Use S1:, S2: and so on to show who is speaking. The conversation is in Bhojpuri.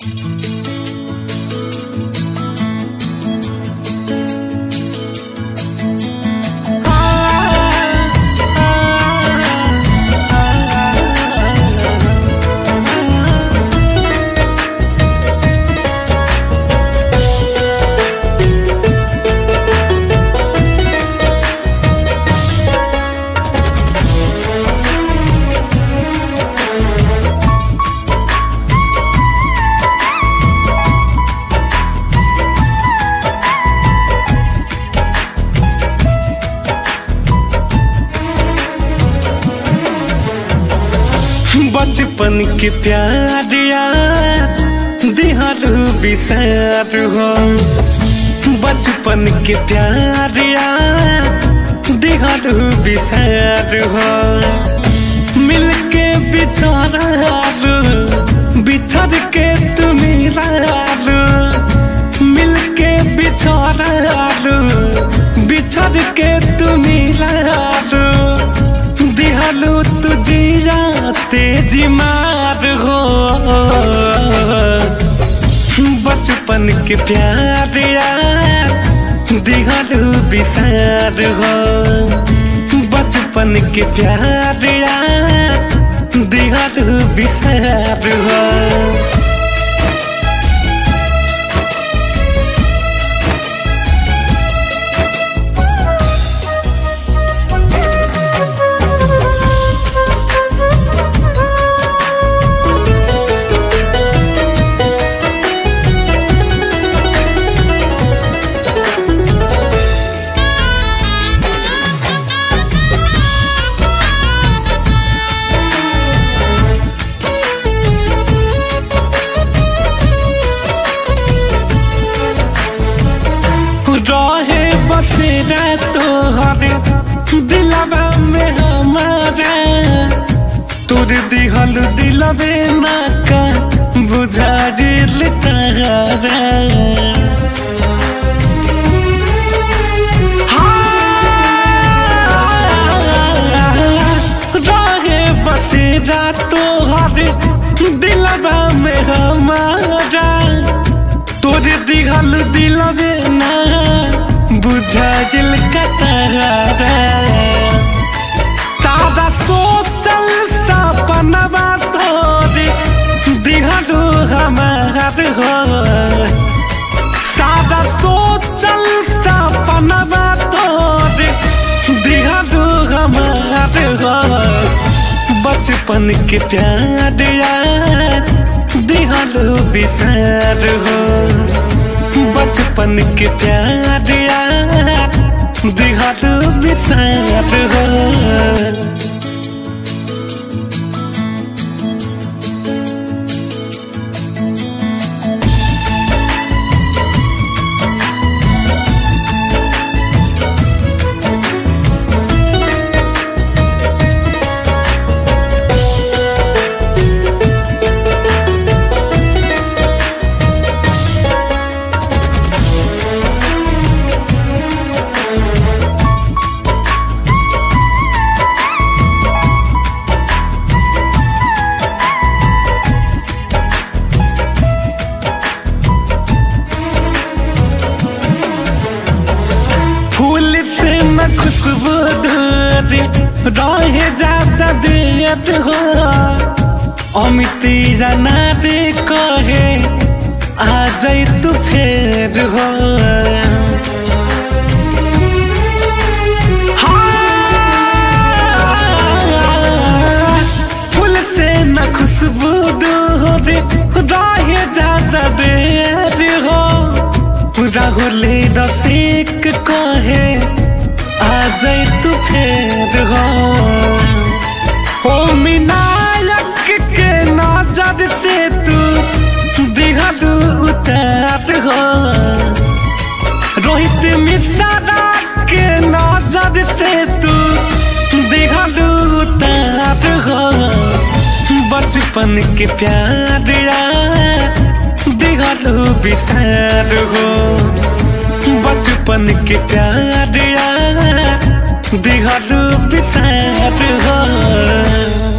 S1: बचपन के प्यार यार दिहारू बिसार हो बचपन के प्यार यार दिहारू बिसार हो मिलके बिछारू बिछड़ के तुम्हें मिलके बिछारू बिछड़ के तुम्हें दिहालू तुझिया तेजी मार हो बचपन के प्यार यार दिहालू बिसार हो बचपन के प्यार यार दिहालू बिसार हो रहे बसेरा तोहरे दिलवा में हमारा तोर दिहल दिलवे ना का बुझा जिल तारा रहे बसेरा तोहरे दिलवा में हमारा तोरे दिहल दिलवे ना बुझा दिल कतरा तारा सोचल सपनवा तोरे दिहलू हमार हो सादा सोचल सपनवा तोरे दिहलू हमार हो बचपन के प्यार यार दिहलू बिसार हो बचपन के प्यार यार दिहलू बिसार हो फूल से न खुशबू दूरी रहे जाता दियत हो अमिती जाना दे कहे आ जाई तू फेर हो हाँ, फूल से न खुशबू दूरी रहे जाता देर हो राहुले रसिक कहे आ जाई तू फेर हो ओ मिनायक के नजर से तू दिहलू उतार हो रोहित मिश्रा के नजर से तू दिहलू उतार हो बचपन के प्यार यार दिहलू बिसार हो बचपन के प्यार यार दिहलू बिसार हो